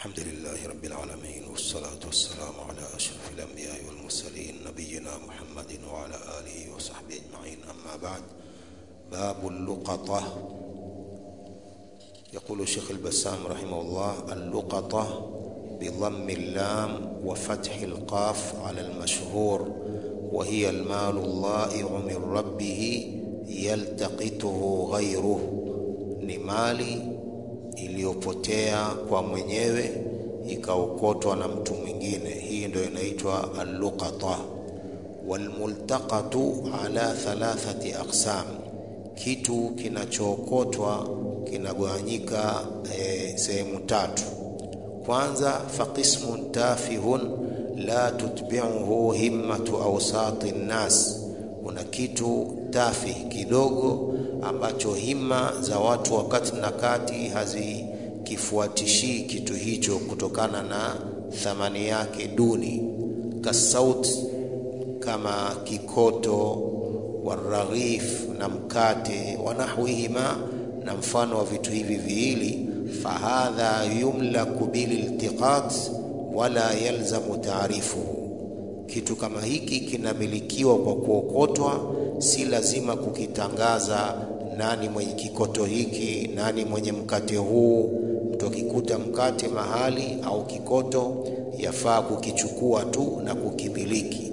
الحمد لله رب العالمين والصلاة والسلام على أشرف الأنبياء والمرسلين نبينا محمد وعلى آله وصحبه أجمعين أما بعد باب اللقطة يقول الشيخ البسام رحمه الله اللقطة بضم اللام وفتح القاف على المشهور وهي المال الضائع من ربه يلتقطه غيره ni mali iliyopotea kwa mwenyewe ikaokotwa na mtu mwingine hii ndio inaitwa alluqata walmultaqatu ala thalathati aqsam kitu kinachookotwa kinagawanyika e, sehemu tatu kwanza faqismun tafihun la tutbi'uhu himmatu awsati nnas kuna kitu tafi kidogo ambacho hima za watu wakati na kati hazikifuatishii kitu hicho kutokana na thamani yake duni kasaut kama kikoto waraghif na mkate wanahwihima na mfano wa vitu hivi viwili fahadha yumlaku bililtiqat wala yalzamu taarifuhu kitu kama hiki kinamilikiwa kwa kuokotwa si lazima kukitangaza nani mwenye kikoto hiki nani mwenye mkate huu mtu akikuta mkate mahali au kikoto yafaa kukichukua tu na kukimiliki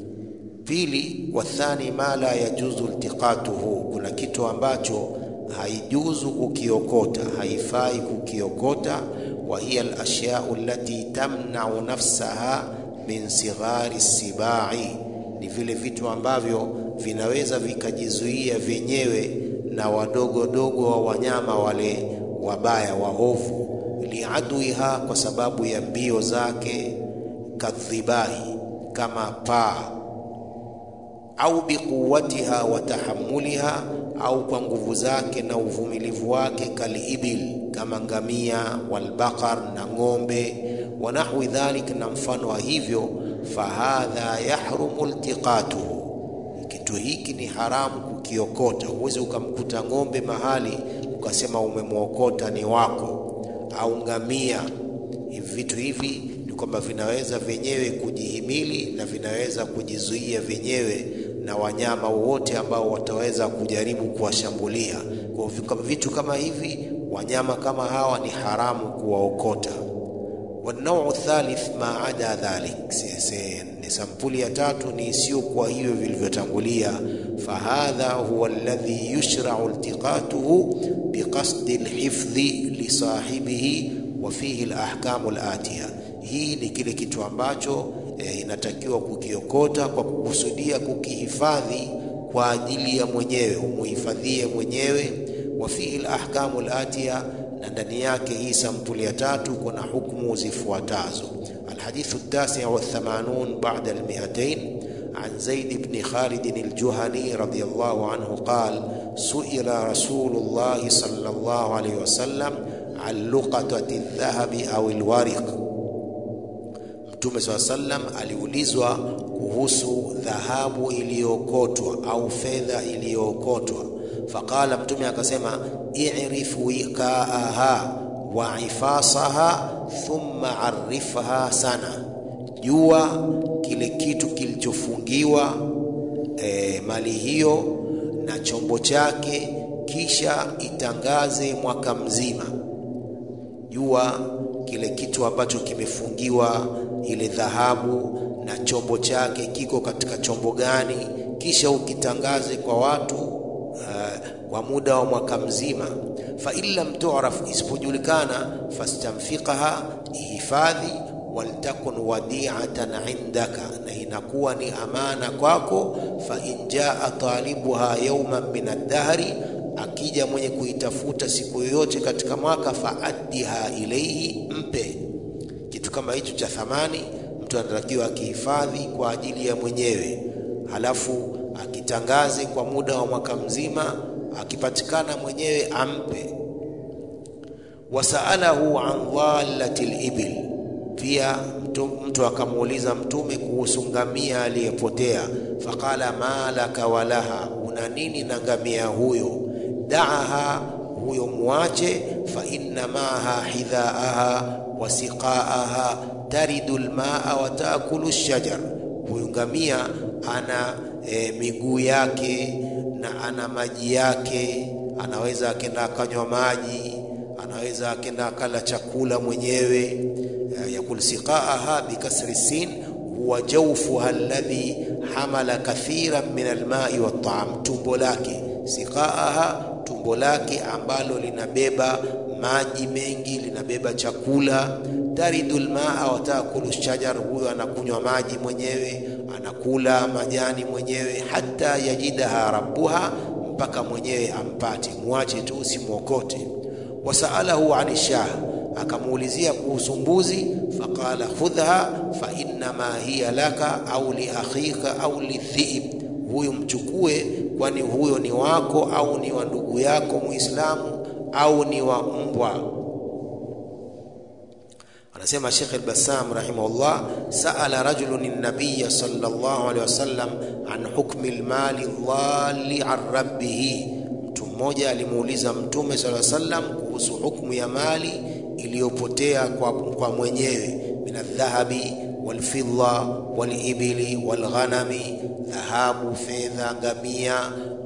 pili wathani ma la yajuzu iltiqatuhu kuna kitu ambacho haijuzu kukiokota haifai kukiokota wa hiya alashya'u allati tamna'u nafsaha min sighari sibai ni vile vitu ambavyo vinaweza vikajizuia vyenyewe na wadogodogo wa wanyama wale wabaya waovu liaduiha kwa sababu ya mbio zake kadhibahi kama paa au biquwatiha wa tahammuliha au kwa nguvu zake na uvumilivu wake kaliibil kama ngamia walbaqar na ng'ombe wa nahwi dhalik na mfano wa hivyo fahadha yahrumu iltiqatuhu kitu hiki ni haramu kukiokota huwezi ukamkuta ng'ombe mahali ukasema umemwokota ni wako au ngamia hivi vitu hivi ni kwamba vinaweza vyenyewe kujihimili na vinaweza kujizuia vyenyewe na wanyama wote ambao wataweza kujaribu kuwashambulia kwa vitu kama hivi wanyama kama hawa ni haramu kuwaokota والنوع الثالث ما عدا ذلك ni sampuli ya tatu ni isiyokuwa hivyo vilivyotangulia fahadha huwa alladhi yushra'u iltiqatuhu biqasdi alhifdhi lisahibihi wa fihi alahkamu alatiya hii ni kile kitu ambacho e, inatakiwa kukiokota kwa kukusudia kukihifadhi kwa ajili ya mwenyewe umuhifadhie mwenyewe wa fihi alahkamu alatiya na ndani yake hii sampuli ya tatu kuna hukumu zifuatazo الحديث التاسع والثمانون بعد المئتين عن زيد بن خالد الجهني رضي الله عنه قال سئل رسول الله صلى الله عليه وسلم عن لقطة الذهب أو الورق Mtume swalla sallam aliulizwa kuhusu dhahabu iliyookotwa au fedha iliyookotwa faqala mtume akasema i'rif wiqaaha wa ifasaha thumma arifha sana jua kile kitu kilichofungiwa e, mali hiyo na chombo chake kisha itangaze mwaka mzima jua kile kitu ambacho kimefungiwa ile dhahabu na chombo chake kiko katika chombo gani kisha ukitangaze kwa watu uh, kwa muda wa mwaka mzima fa in lam tu'raf isipojulikana fastamfiqaha ihifadhi waltakun wadi'atan indaka na inakuwa ni amana kwako fa in jaa talibuha yawman min ad-dahri akija mwenye kuitafuta siku yoyote katika mwaka faaddiha ilayhi mpe kitu kama hicho cha thamani mtu anatakiwa akihifadhi kwa ajili ya mwenyewe halafu akitangaze kwa muda wa mwaka mzima akipatikana mwenyewe ampe wasaalahu an dhallati libil pia mtu, mtu akamuuliza mtume kuhusu ngamia aliyepotea faqala malaka walaha una nini na ngamia huyo daaha huyo muache. fa inna maaha hidhaaha wa siqaaha taridu lmaa wa taakulu shajar, huyu ngamia ana e, miguu yake na ana maji yake, anaweza akenda akanywa maji, anaweza akenda akala chakula mwenyewe. Yakul siqaaha bikasri sin huwa jawfuha alladhi hamala kathiran min almai wattaam, tumbo lake. Siqaaha, tumbo lake ambalo linabeba maji mengi, linabeba chakula. Taridu lmaa wa taakulu shajar, huyo anakunywa maji mwenyewe, anakula majani mwenyewe. Hata yajidaha rabbuha, mpaka mwenyewe ampate. Mwache tu, usimwokote. Wasaalahu ani shah akamuulizia kuhusu mbuzi, faqala khudhha fa innama hiya laka au li akhika au lidhiib, huyu mchukue, kwani huyo ni wako au ni wa ndugu yako Muislamu au ni wa mbwa. Anasema Sheikh al-Bassam rahimahullah, saala rajulun an-nabiy sallallahu alayhi wasallam an hukmi al-mali dhali an rabbih, mtu mmoja alimuuliza Mtume sallallahu alayhi wasallam kuhusu hukumu ya mali iliyopotea kwa, kwa mwenyewe min aldhahabi walfidda walibili walghanami, dhahabu, fedha, ngamia,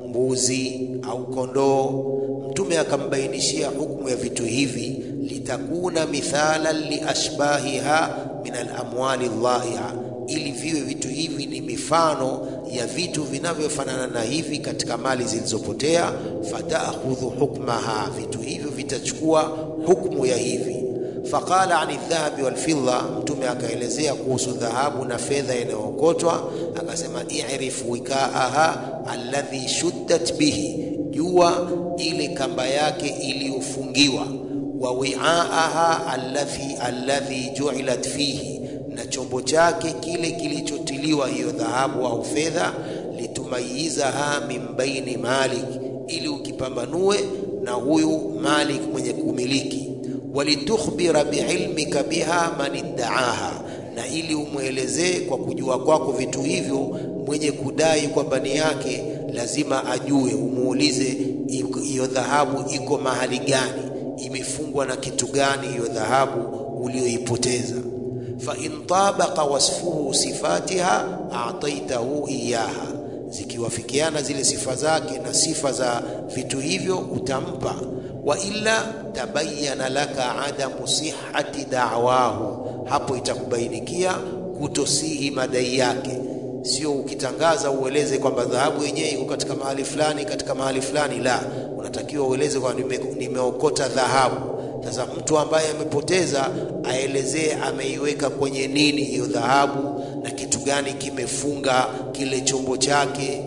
mbuzi au kondoo. Mtume akambainishia hukumu ya vitu hivi, litakuna mithalan liashbahiha min alamwali dhaia, ili viwe vitu hivi ni mifano ya vitu vinavyofanana na hivi katika mali zilizopotea. Fataakhudhu hukmaha, vitu hivyo vitachukua hukmu ya hivi. Faqala ani dhahabi walfidda, Mtume akaelezea kuhusu dhahabu na fedha inayookotwa, akasema i'rif wikaaha alladhi shuddat bihi, jua ile kamba yake iliyofungiwa, wa wiaaha alladhi alladhi ju'ilat fihi na chombo chake kile kilichotiliwa hiyo dhahabu au fedha, litumayizaha min baini malik, ili ukipambanue na huyu malik mwenye kumiliki, walitukhbira biilmika biha man iddaaha, na ili umwelezee kwa kujua kwako vitu hivyo mwenye kudai kwamba ni yake, lazima ajue, umuulize hiyo dhahabu iko mahali gani, imefungwa na kitu gani hiyo dhahabu uliyoipoteza fa in tabaqa wasfuhu sifatiha ataitahu iyaha, zikiwafikiana zile sifa zake na sifa za vitu hivyo utampa. Wa illa tabayyana laka adamu sihhati da'wahu, hapo itakubainikia kutosihi madai yake. Sio ukitangaza ueleze kwamba dhahabu yenyewe iko katika mahali fulani katika mahali fulani, la, unatakiwa ueleze kwamba nime, nimeokota dhahabu sasa mtu ambaye amepoteza aelezee ameiweka kwenye nini hiyo dhahabu na kitu gani kimefunga kile chombo chake.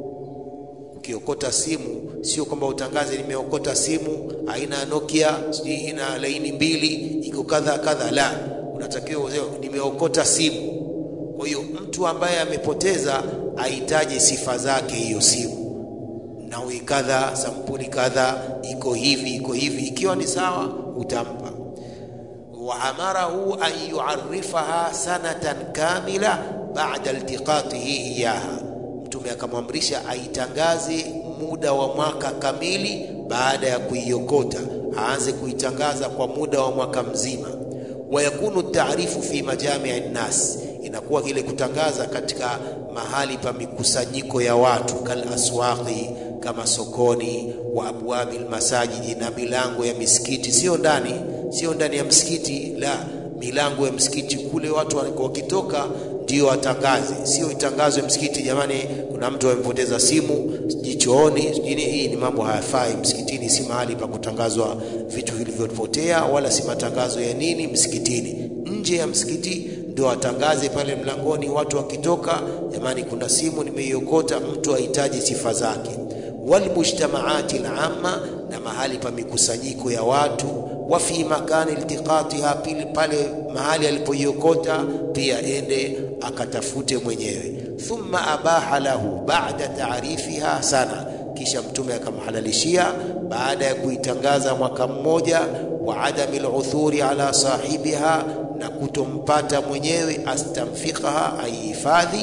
Ukiokota simu, sio kwamba utangaze nimeokota simu aina ya Nokia, sijui ina laini mbili iko kadha kadha, la, unatakiwa useme nimeokota simu. Kwa hiyo mtu ambaye amepoteza ahitaji sifa zake hiyo simu nawi kadha, sampuli kadha, iko hivi iko hivi, ikiwa ni sawa utampa. wa amarahu an yuarifaha sanatan kamila ba'da iltiqatihi iyaha, Mtume akamwamrisha aitangaze muda wa mwaka kamili baada ya kuiokota, aanze kuitangaza kwa muda wa mwaka mzima. wa yakunu taarifu fi majami'i nnas, inakuwa kile kutangaza katika mahali pa mikusanyiko ya watu, kal aswaqi kama sokoni, wa abwabi lmasajidi, na milango ya misikiti, sio ndani, sio ndani ya msikiti, la, milango ya msikiti kule, watu wakitoka ndio watangaze, sio itangazwe msikiti, jamani, kuna mtu amepoteza simu jichooni. Hii ni mambo hayafai msikitini, si mahali pa kutangazwa vitu vilivyopotea, wala si matangazo ya nini msikitini. Nje ya msikiti ndio watangaze pale mlangoni, watu wakitoka, jamani, kuna simu nimeiokota. Mtu ahitaji sifa zake walmujtamaati lamma, na mahali pa mikusanyiko ya watu. Wa fi makani iltiqatiha, pili pale mahali alipoiokota pia ende akatafute mwenyewe. Thumma abaha lahu ba'da taarifiha sana, kisha Mtume akamhalalishia baada ya kuitangaza mwaka mmoja. Wa adami luthuri ala sahibiha, na kutompata mwenyewe, astamfiqaha, aihifadhi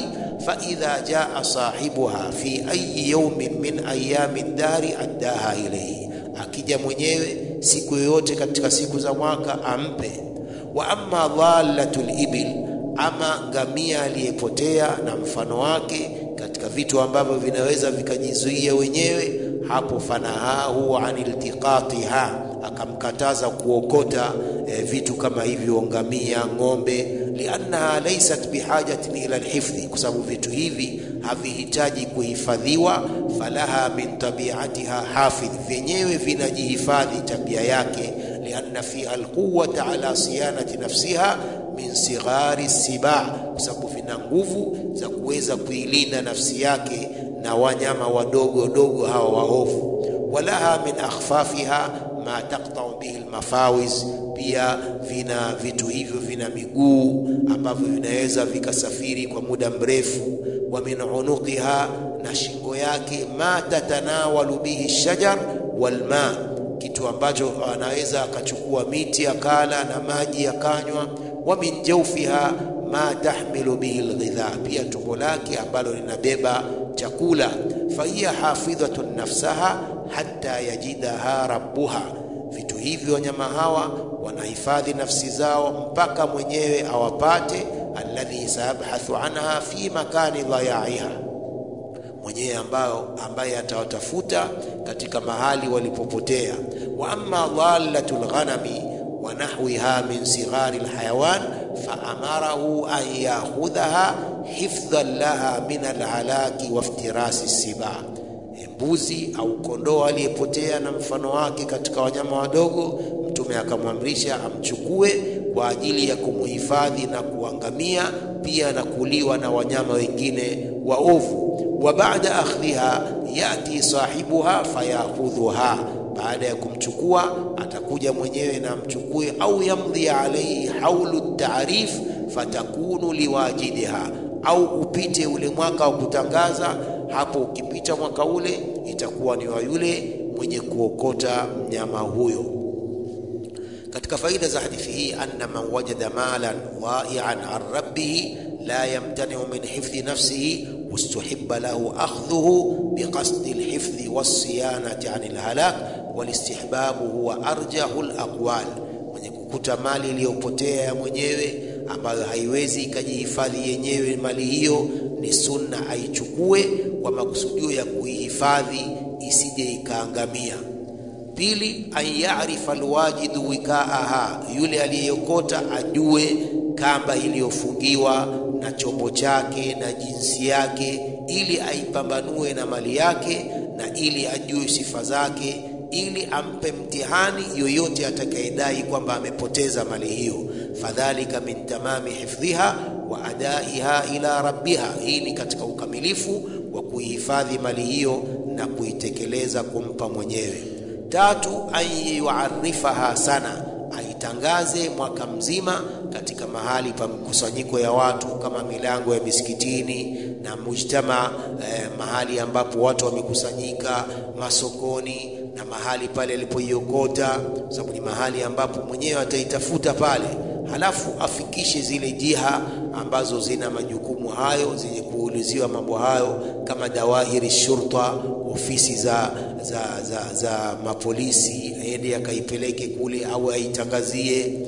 faidha jaa sahibuha fi ayi yaumin min ayami ddari addaha ilaihi, akija mwenyewe siku yoyote katika siku za mwaka ampe. Wa amma dhalatul ibil, ama ngamia aliyepotea na mfano wake katika vitu ambavyo vinaweza vikajizuia wenyewe, hapo fanahahu an iltiqatiha, akamkataza kuokota e, vitu kama hivyo, ngamia, ng'ombe, liannaha laysat bihajatin ila alhifdhi, kwa sababu vitu hivi havihitaji kuhifadhiwa. Falaha min tabiatiha hafidh, vyenyewe vinajihifadhi tabia yake. Lianna fiha alquwata ala siyanati nafsiha min sighari sibaa, kwa sababu vina nguvu za kuweza kuilinda nafsi yake na wanyama wadogo dogo hawa waovu. Walaha min akhfafiha ma taqtau bihi almafawiz, pia vina vitu hivyo vina miguu ambavyo vinaweza vikasafiri kwa muda mrefu. Wa min unuqiha, na shingo yake, ma tatanawalu bihi shajar walma, kitu ambacho anaweza akachukua miti akala na maji akanywa. Wa min jawfiha ma tahmilu bihi alghidha, pia tumbo lake ambalo linabeba chakula. Fahiya hafidhatun nafsaha hatta yajidaha rabbuha, vitu hivyo wanyama hawa wanahifadhi nafsi zao mpaka mwenyewe awapate. Alladhi sayabhathu anha fi makani dhayaiha, mwenyewe ambayo ambaye atawatafuta katika mahali walipopotea. Wa amma dhalatul ghanami wa nahwiha min sighari alhayawan faamarahu an yakhudhaha hifdhan laha min alhalaki waftirasi sibaa, mbuzi au kondoo aliyepotea na mfano wake katika wanyama wadogo, Mtume akamwamrisha amchukue kwa ajili ya kumuhifadhi na kuangamia pia na kuliwa na wanyama wengine waovu. Wa baada akhdhiha yati sahibuha fayakhudhuha baada ya kumchukua atakuja mwenyewe na amchukue, au yamdhi alaihi haulu taarif fatakunu liwajidiha, au upite ule mwaka wa kutangaza. Hapo ukipita mwaka ule itakuwa ni wa yule mwenye kuokota mnyama huyo. Katika faida za hadithi hii, anna man wajada malan dhai'an an rabbih la yamtani'u min hifdhi nafsihi wastuhibba lahu akhdhuhu biqasdi alhifdhi wassiyanati an alhalak walistihbabu huwa arjahu alaqwal, mwenye kukuta mali iliyopotea ya mwenyewe ambayo haiwezi ikajihifadhi yenyewe, mali hiyo ni sunna aichukue kwa makusudio ya kuihifadhi isije ikaangamia. Pili, an yarifa alwajidu wikaaha, yule aliyeyokota ajue kamba iliyofungiwa na chombo chake na jinsi yake, ili aipambanue na mali yake na ili ajue sifa zake, ili ampe mtihani yoyote atakayedai kwamba amepoteza mali hiyo. Fadhalika min tamami hifdhiha wa adaiha ila rabbiha, hii ni katika ukamilifu wa kuihifadhi mali hiyo na kuitekeleza kumpa mwenyewe. Tatu, an yuarifaha sana, aitangaze mwaka mzima katika mahali pa mkusanyiko ya watu kama milango ya misikitini na mujtama eh, mahali ambapo watu wamekusanyika, masokoni na mahali pale alipoiokota, sababu ni mahali ambapo mwenyewe ataitafuta pale, halafu afikishe zile jiha ambazo zina majukumu hayo zenye kuuliziwa mambo hayo kama dawahiri shurta, ofisi za, za, za, za mapolisi, aende akaipeleke kule au aitangazie.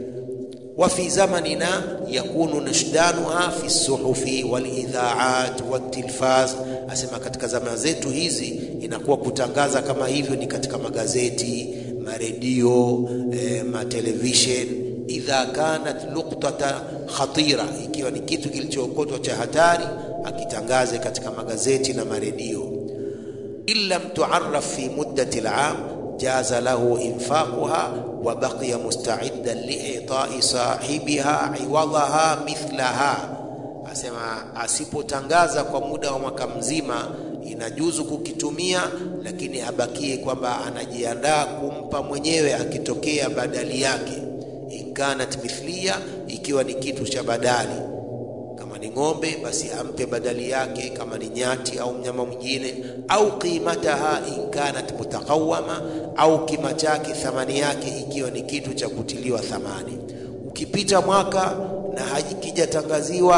Wa fi zamanina yakunu nashdanuha fi suhufi walidhaat waltilfaz, asema katika zama zetu hizi inakuwa kutangaza kama hivyo ni katika magazeti, maredio, eh, matelevishen idha kanat nuktata khatira, ikiwa ni kitu kilichookotwa cha hatari, akitangaze katika magazeti na maredio. In lam tuaraf fi muddati al-am jaza lahu infaquha wa baqiya musta'iddan liitai sahibiha iwadaha mithlaha, asema asipotangaza kwa muda wa mwaka mzima inajuzu kukitumia, lakini abakie kwamba anajiandaa kumpa mwenyewe akitokea badali yake inkanat mithliya, ikiwa ni kitu cha badali. Kama ni ng'ombe, basi ampe badali yake, kama ni nyati au mnyama mwingine. Au qimataha inkanat mutakawama, au kima chake, thamani yake, ikiwa ni kitu cha kutiliwa thamani. Ukipita mwaka na hakijatangaziwa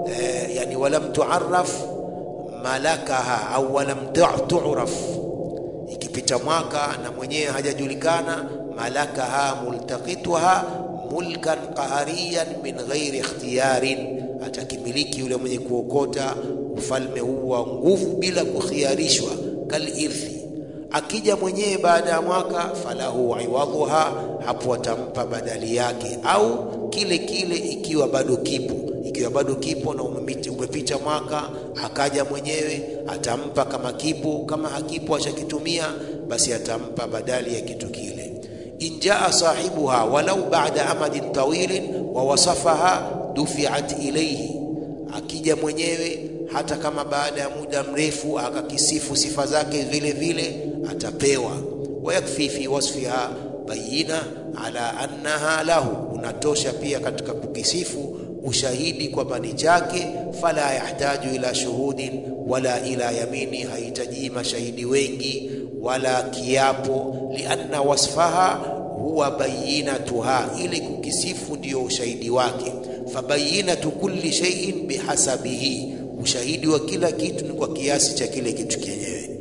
eh, yani walam tuarraf malakaha au walam tu'raf, ikipita mwaka na mwenyewe hajajulikana, malakaha multaqituha mulkan qahariyan min ghairi ikhtiyarin, atakimiliki yule mwenye kuokota ufalme huu wa nguvu bila kukhiarishwa, kalirthi. Akija mwenyewe baada ya mwaka, falahu iwadhuha, hapo atampa badali yake, au kile kile ikiwa bado kipo ikiwa bado kipo na umepita mwaka akaja mwenyewe atampa kama kipo. Kama hakipo ashakitumia, basi atampa badali ya kitu kile. Injaa sahibuha walau ba'da amadin tawilin wa wasafaha dufiat ilayhi, akija mwenyewe hata kama baada ya muda mrefu akakisifu sifa zake vile vile atapewa. Wayakfi fi wasfiha bayina ala annaha lahu, unatosha pia katika kukisifu ushahidi kwamba ni chake. Fala yahtaju ila shuhudin wala ila yamini, hahitaji mashahidi wengi wala kiapo. Lianna wasfaha huwa bayinatuha, ili kukisifu ndiyo ushahidi wake. Fabayinatu kulli shay'in bihasabihi, ushahidi wa kila kitu ni kwa kiasi cha kile kitu chenyewe.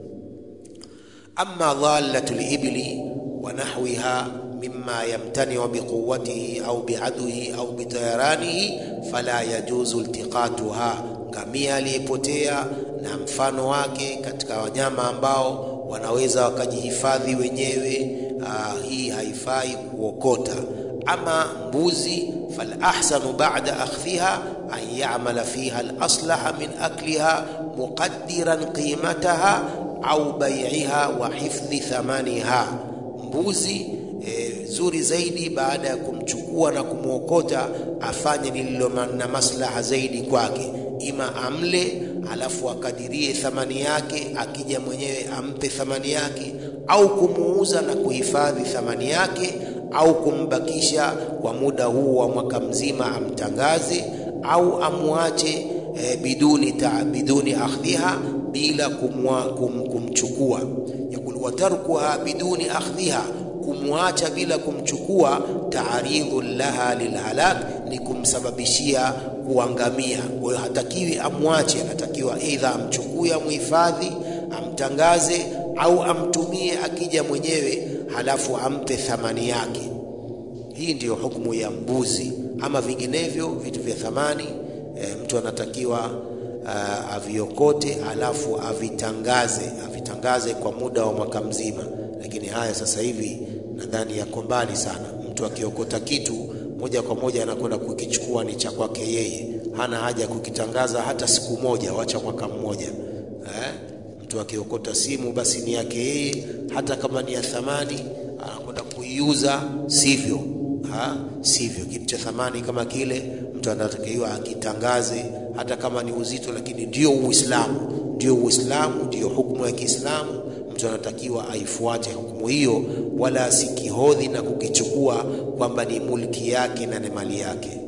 Amma dhalatu libli wa nahwiha mima yamtaniu biquwatihi au biadwihi au bitayaranihi fala yajuzu iltiqatuha, ngamia aliyepotea na mfano wake katika wanyama ambao wanaweza wakajihifadhi wenyewe, aa, hii haifai kuokota. Ama mbuzi, fal ahsanu ba'da akhdhiha an ya'mala fiha al-aslaha min akliha muqaddiran qimataha au bai'iha wa hifdhi thamaniha, mbuzi E, zuri zaidi baada ya kumchukua na kumwokota afanye lililo na maslaha zaidi kwake, ima amle alafu akadirie thamani yake, akija mwenyewe ampe thamani yake, au kumuuza na kuhifadhi thamani yake, au kumbakisha kwa muda huu wa mwaka mzima amtangaze, au amwache e, biduni ta, biduni akhdhiha, bila kumwa, kum, kumchukua. Yakul watarkuha biduni akhdhiha kumwacha bila kumchukua, taaridhu laha lilhalak, ni kumsababishia kuangamia. Kwa hiyo hatakiwi amwache, anatakiwa aidha amchukue, amhifadhi, amtangaze, au amtumie akija mwenyewe, halafu ampe thamani yake. Hii ndiyo hukumu ya mbuzi. Ama vinginevyo vitu vya thamani e, mtu anatakiwa uh, aviokote, halafu avitangaze, avitangaze kwa muda wa mwaka mzima lakini haya sasa hivi nadhani yako mbali sana. Mtu akiokota kitu moja kwa moja anakwenda kukichukua, ni cha kwake yeye, hana haja ya kukitangaza hata siku moja, wacha mwaka mmoja eh? Mtu akiokota simu basi ni yake yeye, hata kama ni ya thamani anakwenda kuiuza, sivyo ha? Sivyo, kitu cha thamani kama kile mtu anatakiwa akitangaze, hata kama ni uzito, lakini ndio Uislamu, ndio Uislamu, ndio hukumu ya Kiislamu mtu anatakiwa aifuate hukumu hiyo, wala asikihodhi na kukichukua kwamba ni mulki yake na ni mali yake.